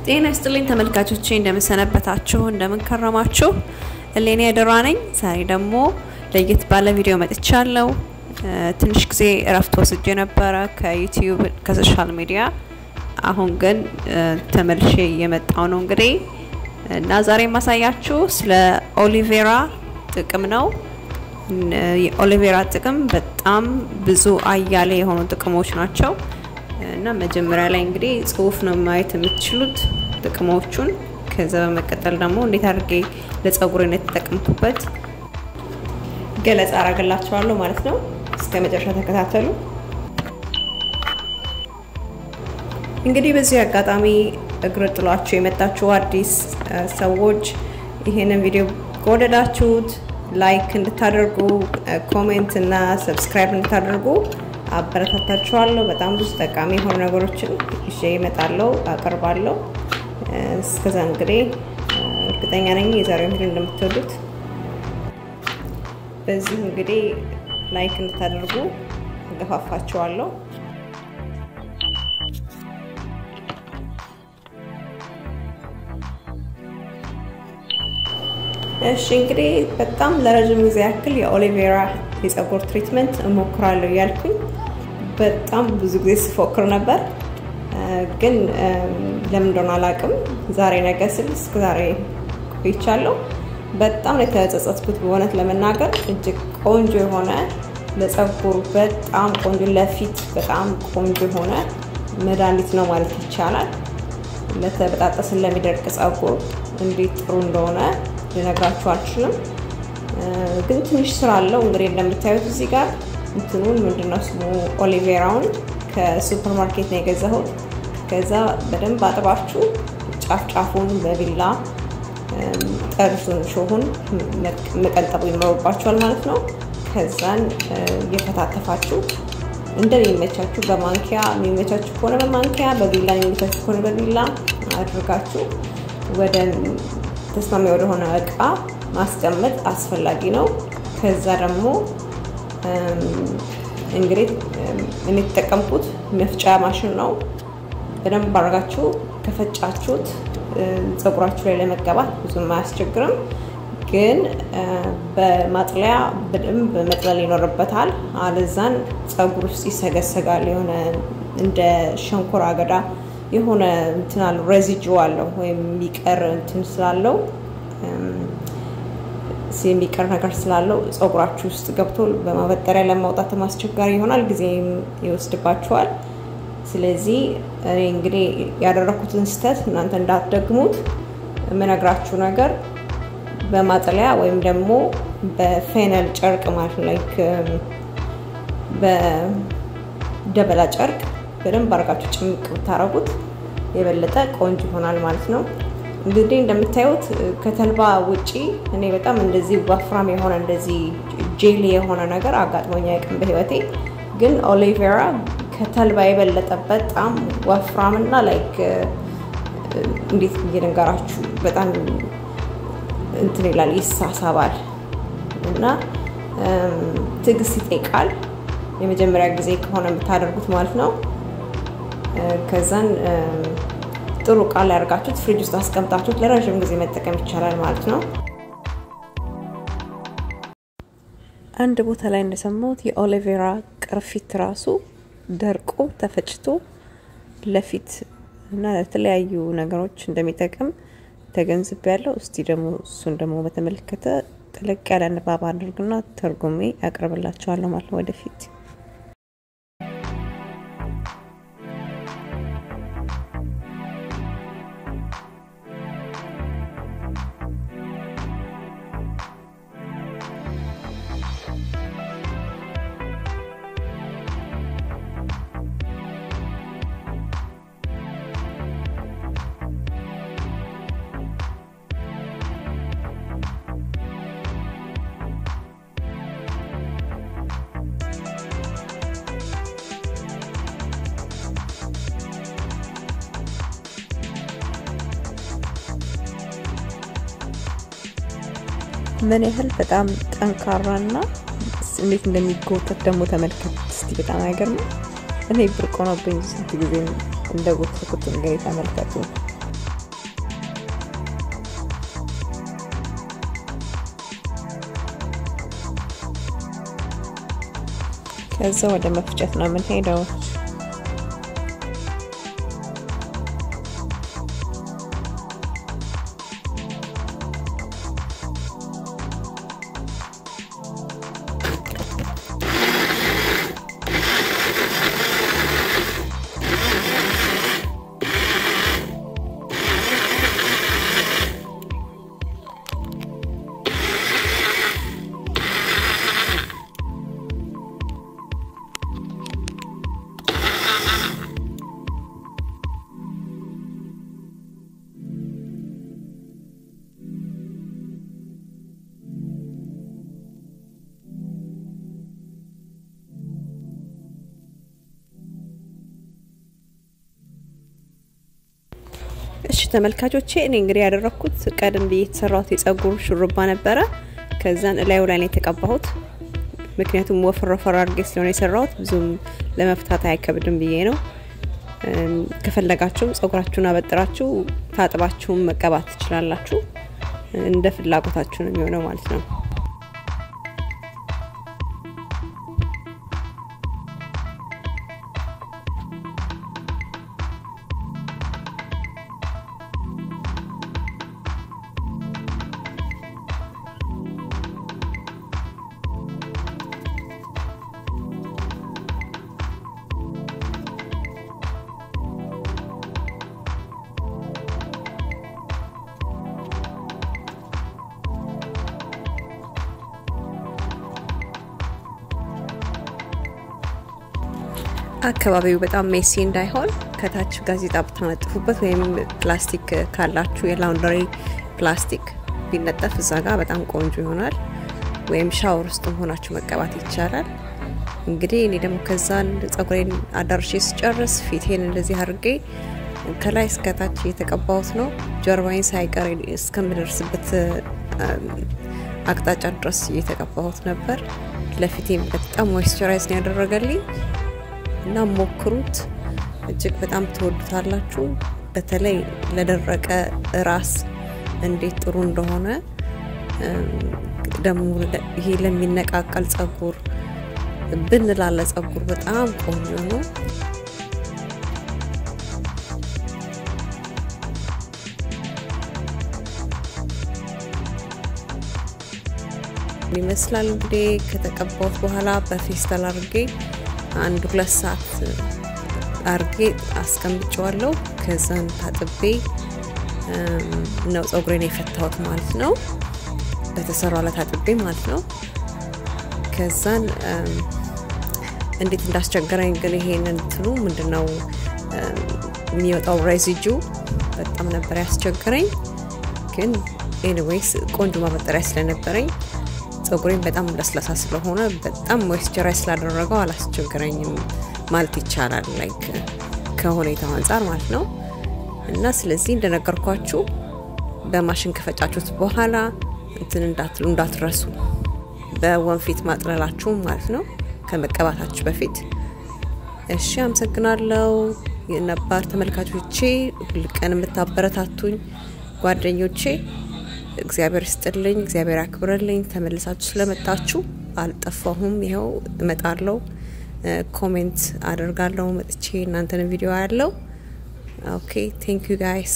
ጤና ይስጥልኝ ተመልካቾቼ፣ እንደምንሰነበታችሁ፣ እንደምንከረማችሁ። እሌኒ ያደራ ነኝ። ዛሬ ደግሞ ለየት ባለ ቪዲዮ መጥቻለሁ። ትንሽ ጊዜ እረፍት ወስጄ ነበረ ከዩቲዩብ ከሶሻል ሚዲያ። አሁን ግን ተመልሼ እየመጣው ነው እንግዲህ እና ዛሬ የማሳያችሁ ስለ ኦሊቬራ ጥቅም ነው። የኦሊቬራ ጥቅም በጣም ብዙ አያሌ የሆኑ ጥቅሞች ናቸው እና መጀመሪያ ላይ እንግዲህ ጽሁፍ ነው ማየት የምትችሉት ጥቅሞቹን። ከዛ በመቀጠል ደግሞ እንዴት አድርጌ ለጸጉሬነት የተጠቀምኩበት ገለጻ አረግላችኋለሁ ማለት ነው። እስከ መጨረሻ ተከታተሉ። እንግዲህ በዚህ አጋጣሚ እግር ጥሏችሁ የመጣችሁ አዲስ ሰዎች ይሄንን ቪዲዮ ከወደዳችሁት ላይክ እንድታደርጉ ኮሜንት እና ሰብስክራይብ እንድታደርጉ አበረታታችኋለሁ። በጣም ብዙ ጠቃሚ የሆኑ ነገሮችን ይዤ እመጣለሁ፣ አቀርባለሁ። እስከዛ እንግዲህ እርግጠኛ ነኝ የዛሬው ቪዲዮ እንደምትወዱት። በዚህ እንግዲህ ላይክ እንድታደርጉ እገፋፋችኋለሁ። እሺ እንግዲህ በጣም ለረጅም ጊዜ ያክል የኦሊቬራ የጸጉር ትሪትመንት እሞክራለሁ እያልኩኝ በጣም ብዙ ጊዜ ስፎክር ነበር፣ ግን ለምን እንደሆነ አላውቅም። ዛሬ ነገ ስል እስከ ዛሬ ቆይቻለሁ። በጣም የተጸጸትኩት በእውነት ለመናገር እጅግ ቆንጆ የሆነ ለጸጉር በጣም ቆንጆ ለፊት በጣም ቆንጆ የሆነ መድኃኒት ነው ማለት ይቻላል። ለተበጣጠስ ለሚደርቅ ጸጉር እንዴት ጥሩ እንደሆነ ልነግራችሁ አልችልም። ግን ትንሽ ስራ አለው። እንግዲህ እንደምታዩት እዚህ ጋር እንትኑን ምንድነው ስሙ ኦሊቬራውን ከሱፐር ማርኬት ነው የገዛሁት። ከዛ በደንብ አጥባችሁ ጫፍ ጫፉን በቢላ ጠርዙን ሾሁን መቀንጠቡ ይኖርባችኋል ማለት ነው። ከዛን እየከታተፋችሁ እንደሚመቻችሁ በማንኪያ የሚመቻችሁ ከሆነ በማንኪያ በቢላ የሚመቻችሁ ከሆነ በቢላ አድርጋችሁ ወደ ተስማሚ ወደሆነ እቃ ማስቀመጥ አስፈላጊ ነው። ከዛ ደግሞ እንግዲህ እኔ የተጠቀምኩት መፍጫ ማሽን ነው። በደንብ አድርጋችሁ ከፈጫችሁት ፀጉራችሁ ላይ ለመቀባት ብዙም አያስቸግርም። ግን በማጥለያ በደንብ መጥለል ይኖርበታል። አለዛን ፀጉር ውስጥ ይሰገሰጋል። የሆነ እንደ ሸንኮራ አገዳ የሆነ እንትን አለው ሬዚጁ አለው ወይም የሚቀር እንትን ስላለው የሚቀር ነገር ስላለው ፀጉራችሁ ውስጥ ገብቶ በማበጠሪያ ለማውጣት አስቸጋሪ ይሆናል፣ ጊዜም ይወስድባችኋል። ስለዚህ እኔ እንግዲህ ያደረኩትን ስህተት እናንተ እንዳትደግሙት የምነግራችሁ ነገር በማጥለያ ወይም ደግሞ በፌነል ጨርቅ ማለት ላይክ በደበላ ጨርቅ በደንብ አድርጋችሁ ጭምቅ ብታረጉት የበለጠ ቆንጆ ይሆናል ማለት ነው። እንግዲህ እንደምታዩት ከተልባ ውጪ እኔ በጣም እንደዚህ ወፍራም የሆነ እንደዚህ ጄሊ የሆነ ነገር አጋጥሞኝ አያውቅም በህይወቴ። ግን ኦሊቬራ ከተልባ የበለጠ በጣም ወፍራምና ላይክ እንዴት ብዬ ነገራችሁ በጣም እንትን ይላል ይሳሳባል እና ትዕግስት ይጠይቃል። የመጀመሪያ ጊዜ ከሆነ የምታደርጉት ማለት ነው። ከዛን ጥሩ እቃ ላይ አድርጋችሁት ፍሪጅ ውስጥ አስቀምጣችሁት ለረዥም ጊዜ መጠቀም ይቻላል ማለት ነው። አንድ ቦታ ላይ እንደሰማሁት የኦሊቬራ ቅርፊት ራሱ ደርቆ ተፈጭቶ ለፊት እና ለተለያዩ ነገሮች እንደሚጠቅም ተገንዝቤ ያለው። እስቲ ደግሞ እሱን ደግሞ በተመለከተ ጠለቅ ያለ ንባብ አድርግና ተርጉሜ ያቀርብላቸዋለሁ ማለት ነው ወደፊት ምን ያህል በጣም ጠንካራና እንዴት እንደሚጎተት ደግሞ ተመልከት እስቲ። በጣም አይገርምም? እኔ ብርቅ ሆኖብኝ ስንት ጊዜ እንደ ጎተኩት እንግዲህ ተመልከቱ። ከዛ ወደ መፍጨት ነው የምንሄደው። እሺ ተመልካቾቼ እኔ እንግዲህ ያደረኩት ቀደም ብዬ የተሰራሁት የጸጉር ሹሩባ ነበረ። ከዛን እላዩ ላይ ነው የተቀባሁት። ምክንያቱም ወፈር ወፈር አድርጌ ስለሆነ የሰራሁት ብዙም ለመፍታት አይከብድም ብዬ ነው። ከፈለጋችሁም ጸጉራችሁን አበጥራችሁ ታጥባችሁም መቀባት ትችላላችሁ። እንደ ፍላጎታችሁ ነው የሚሆነው ማለት ነው። አካባቢው በጣም ሜሲ እንዳይሆን ከታች ጋዜጣ ብታነጥፉበት ወይም ፕላስቲክ ካላችሁ የላውንደሪ ፕላስቲክ ቢነጠፍ እዛ ጋር በጣም ቆንጆ ይሆናል። ወይም ሻወር ውስጥ ሆናችሁ መቀባት ይቻላል። እንግዲህ እኔ ደግሞ ከዛን ጸጉሬን አዳርሼ ስጨርስ ፊቴን እንደዚህ አድርጌ ከላይ እስከታች እየተቀባሁት ነው። ጀርባዬን ሳይቀር እስከምደርስበት አቅጣጫ ድረስ እየተቀባሁት ነበር። ለፊቴም በጣም ሞይስቸራይዝ ነው ያደረገልኝ እና ሞክሩት። እጅግ በጣም ትወዱታላችሁ። በተለይ ለደረቀ ራስ እንዴት ጥሩ እንደሆነ ደግሞ ይሄ ለሚነቃቀል ጸጉር ብን ላለ ጸጉር በጣም ቆንጆ ነው። ይመስላል እንግዲህ ከተቀባሁት በኋላ በፌስታል አድርጌ አንድ ሁለት ሰዓት አርጌ አስቀምጨዋለሁ። ከዛን ታጥቤ ነው ጸጉሬን የፈታሁት ማለት ነው። በተሰራው ላይ ታጥቤ ማለት ነው። ከዛን እንዴት እንዳስቸገረኝ ግን ይሄንን እንትኑ ምንድነው የሚወጣው ሬዚጁ በጣም ነበር ያስቸገረኝ። ግን ኤኒዌይስ ቆንጆ ማበጠሪያ ስለነበረኝ ጸጉሬን በጣም ለስላሳ ስለሆነ በጣም ሞይስቸራይዝ ስላደረገው አላስቸገረኝም ማለት ይቻላል። ላይክ ከሁኔታው አንጻር ማለት ነው። እና ስለዚህ እንደነገርኳችሁ በማሽን ከፈጫችሁት በኋላ እንትን እንዳትሉ እንዳትረሱ፣ በወንፊት ማጥለላችሁ ማለት ነው ከመቀባታችሁ በፊት። እሺ፣ አመሰግናለሁ የነባር ተመልካቾቼ፣ ሁልቀን የምታበረታቱኝ ጓደኞቼ እግዚአብሔር ይስጥልኝ፣ እግዚአብሔር ያክብረልኝ። ተመልሳችሁ ስለመጣችሁ አልጠፋሁም። ይኸው እመጣለሁ፣ ኮሜንት አደርጋለሁ መጥቼ እናንተን ቪዲዮ ያለው ኦኬ። ቴንክ ዩ ጋይስ።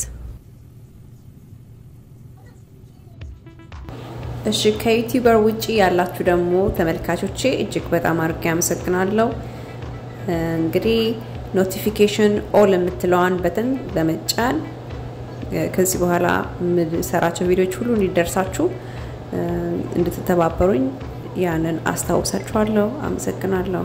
እሺ ከዩቲዩበር ውጪ ያላችሁ ደግሞ ተመልካቾቼ እጅግ በጣም አድርጌ አመሰግናለሁ። እንግዲህ ኖቲፊኬሽን ኦል የምትለዋን በተን በመጫን ከዚህ በኋላ የምሰራቸው ቪዲዮዎች ሁሉ እንዲደርሳችሁ እንድትተባበሩኝ ያንን አስታውሳችኋለሁ። አመሰግናለሁ።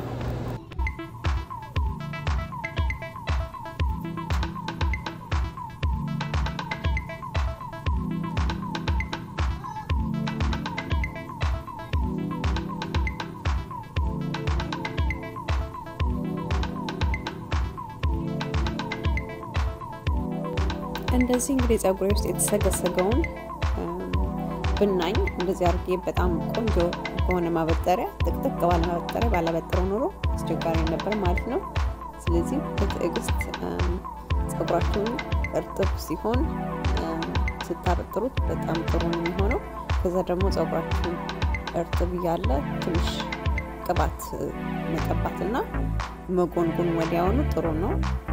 እንደዚህ እንግዲህ ጸጉሬ ውስጥ የተሰገሰገውን ብናኝ እንደዚህ አድርጌ በጣም ቆንጆ በሆነ ማበጠሪያ ጥቅጥቅ ባለ ማበጠሪያ ባላበጠረው ኖሮ አስቸጋሪ ነበር ማለት ነው። ስለዚህ በትዕግስት ጸጉራችሁን እርጥብ ሲሆን ስታበጥሩት በጣም ጥሩ ነው የሚሆነው። ከዛ ደግሞ ጸጉራችሁን እርጥብ እያለ ትንሽ ቅባት መቀባትና መጎንጎን ወዲያውኑ ጥሩ ነው።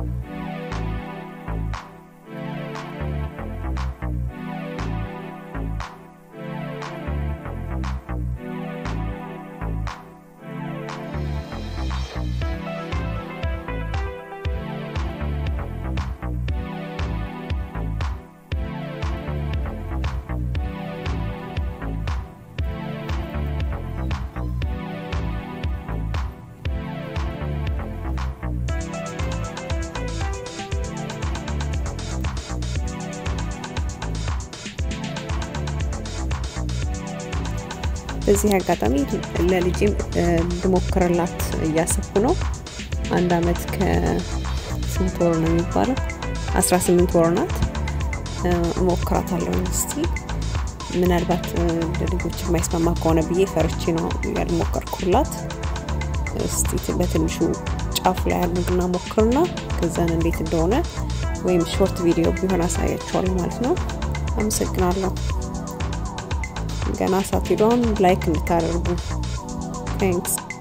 በዚህ አጋጣሚ ለልጅም ልሞክርላት እያሰብኩ ነው። አንድ አመት ከስንት ወር ነው የሚባለው? አስራ ስምንት ወር ናት። እሞክራታለሁ እስቲ ምናልባት ለልጆች የማይስማማ ከሆነ ብዬ ፈርቼ ነው ያልሞከርኩላት። እስቲ በትንሹ ጫፉ ላይ ያሉትና ሞክርና ከዛን እንዴት እንደሆነ ወይም ሾርት ቪዲዮ ቢሆን አሳያችኋለሁ ማለት ነው። አመሰግናለሁ። ገና ሳትሄዱ አሁን ላይክ እንድታደርጉ ቴንክስ